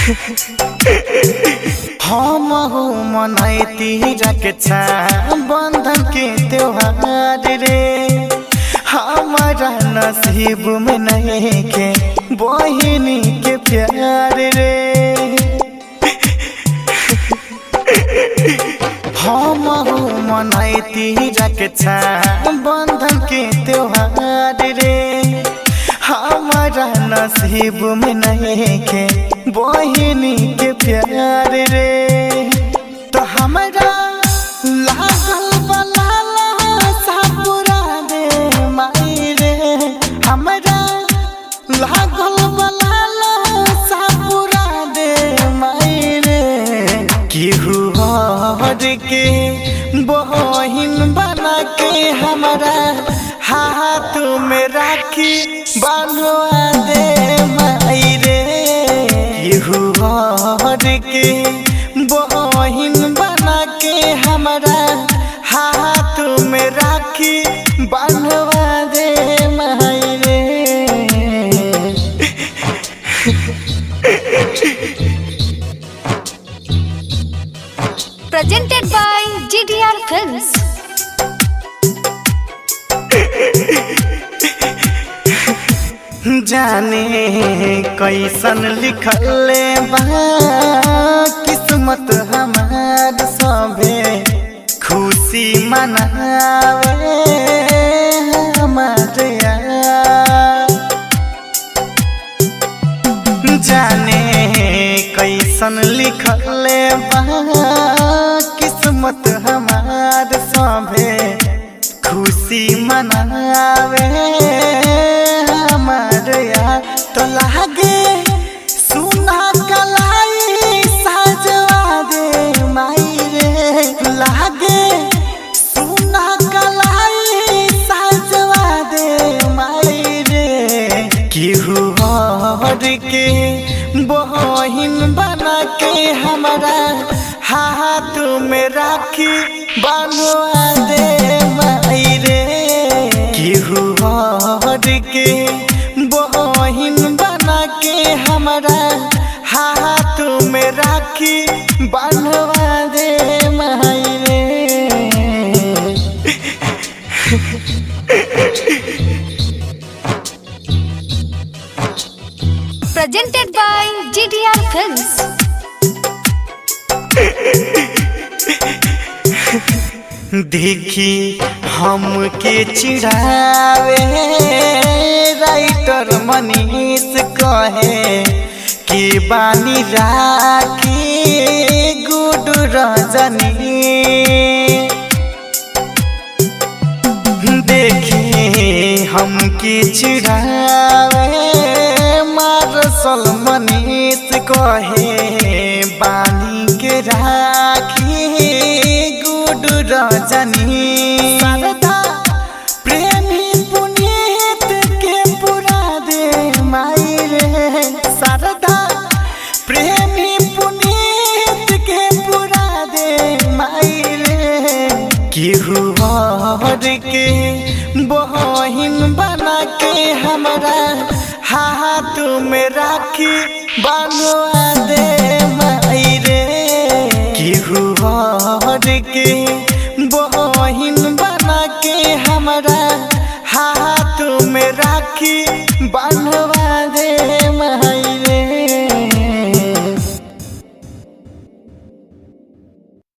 हम हो मनैती रक्षा बंधन के त्योहार रे हमारा नसीब में नहीं के बहिनी के प्यार रे हम हो मनैती रक्षा बंधन के त्योहार रे हमारा नसीब में नहीं के बहिनी के प्यार रे तो हमारा लागल बलाला सापुरा दे माई रे हमारा लागल बलाला सापुरा दे माई रे केहू हर के बहिन बना के हमारा हाथ में राखी बांधवा दे माई रे केहू हर के बहिन बना के हमारा हाथ में राखी बांधवा दे माई रे presented by GDR Films. जाने कैसन लिखल बा किस्मत हमार सभे खुशी मनावे हमार यार जाने कैसन लिखल बा किस्मत हमार सभे खुशी मनावे हमार यार तो लागे सुना कलाई साजवा दे माई रे लागे सुना कलाई साजवा दे माई रे केहू हर के बहिन बना के हमारा हाथ में राखी बनवा दे माई रे केहू हर के बहिन बना के हमारा हाथ में राखी बनवा दे माई रे Presented by GDR Films. देखी हमके चिढ़ावे राइटर मनीष कहे कि बानी राखी गुड रजनी देखी हमके चिढ़ावे मारसल मनीष कहे बानी के राखी गुड रजनी शारदा प्रेमी पुनीत के पुरा दे माई रे शारदा प्रेमी पुनीत के पुरा दे माई रे केहू हर के बहिन बना के हमारा हाथ में राखी बनवा दे माई रे केहू हर के